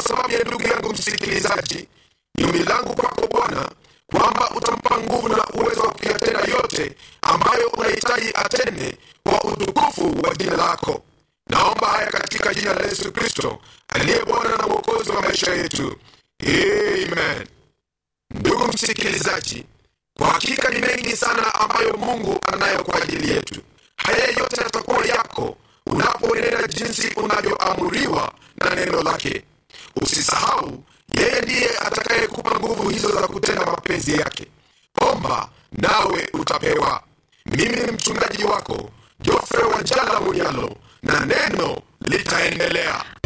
sababu ya ndugu yangu msikilizaji ni ombi langu kwako bwana kwamba utampa nguvu na uwezo wa kuyatenda yote ambayo unahitaji atende kwa utukufu wa jina lako naomba haya katika jina la yesu kristo aliye bwana na mwokozi wa maisha yetu amen ndugu msikilizaji kwa hakika ni mengi sana ambayo mungu anayo kwa ajili yetu haya yote yatakuwa yako unapoenenda jinsi unavyoamuriwa na neno lake usisahau yeye ndiye atakayekupa nguvu hizo za kutenda mapenzi yake omba nawe utapewa mimi ni mchungaji wako jofre wa jala munyalo na neno litaendelea